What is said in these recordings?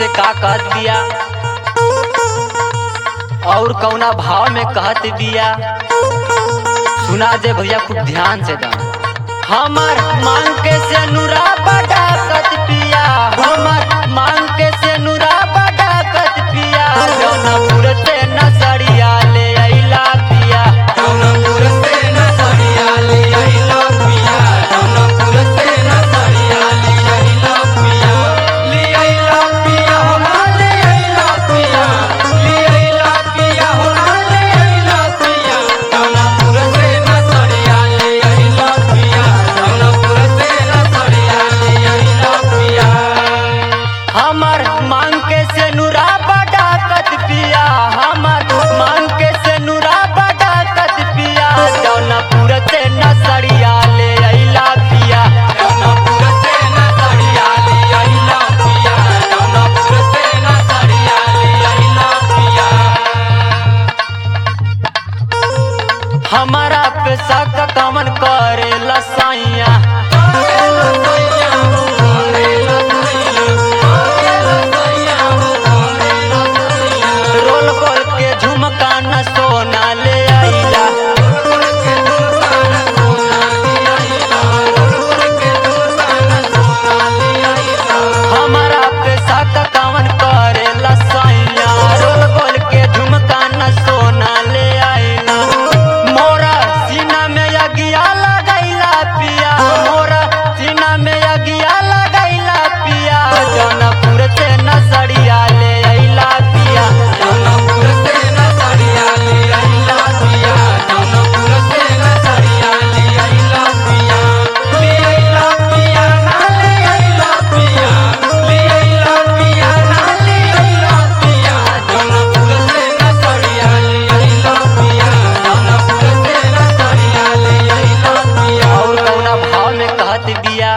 का कहत बिया और कौना भाव में कहत बिया सुना जे भैया खूब ध्यान से दा हमर मांग के से नुरा बड़ा कत पिया हमर मांग के से नुरा बड़ा कत पिया जौनपुर से नसरिया ले अइला पिया जौनपुर से नसरिया ले अइलो पिया जौनपुर से नसरिया ले अइलो पिया ले अइलो पिया हो ले अइलो पिया ले अइलो पिया हो ले अइलो पिया जौनपुर से नसरिया ले अइलो पिया जौनपुर से नसरिया ले अइलो पिया हमर मांग के से नुरा बड़ा कत पिया हमर मांग के से नुरा बड़ा कत पिया जौनपुर से नसरिया ले अइला पिया जौनपुर से नसरिया ले अइलो पिया जौनपुर से नसरिया ले अइलो पिया हमारा पे शक कमन करे लसाइया रोल गोल के झुमका न सोना ले आइला हमारा पे शक कमन करे लसाइया रोल गोल के झुमका न सोना ले आइला मोरा सीना में अगिया लगैला पिया मोरा सीना में अगिया लगैला पिया जौनपुर से नसरिया ले अइला पिया जौनपुर से नसरिया ले अइला पिया जौनपुर से नसरिया ले अइला पिया ले अइला पिया ना ले अइला पिया ले अइला पिया ना ले अइला पिया जौनपुर से नसरिया ले अइला पिया जौनपुर से नसरिया ले अइला पिया और कौना भाव में कहत बिया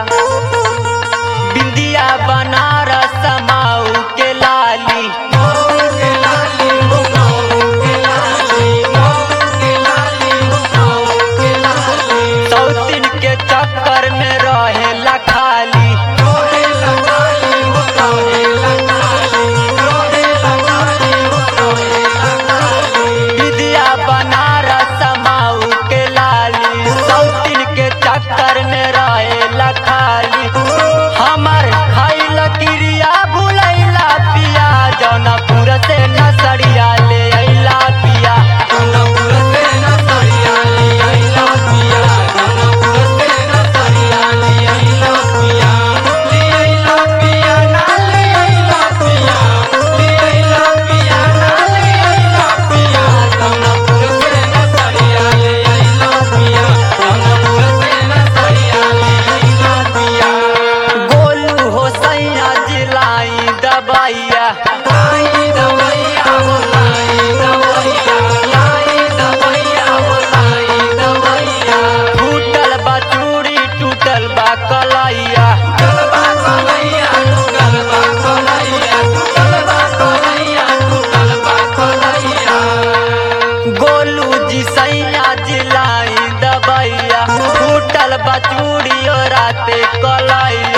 बिंदिया बनारस माऊ के लाली मऊ के लाली हो मऊ के लाली मऊ के लाली हो मऊ के लाली सौतीन के चक्कर में रहेला खाली रोहे लगाली हो रोहे लगाली रोहे लगाली हो रोहे लगाली बिंदिया बनारस माऊ के लाली सौतीन के चक्कर में रहेला खाली हमर खाइल क्रिया भुलैला पिया जौनपुर से नसरिया ले अइला पिया जौनपुर से नसरिया ले अइला पिया जौनपुर से नसरिया ले अइला पिया ले अइला पिया ना ले अइला पिया ले अइला पिया ना ले अइला पिया जौनपुर से नसरिया ले अइला पिया जौनपुर से नसरिया ले अइला पिया गोलू हो सैया जिलाई दबाइया लाई दवैया हो लाई दवैया लाई दवैया हो लाई दवैया टूटल बा चूड़ी टूटल बा कलैया गलबा कलैया तू गलबा कलैया तू गलबा कलैया तू गलबा कलैया गोलू जी सैया जिलाई दबाइया टूटल बा चूड़ी राते कलैया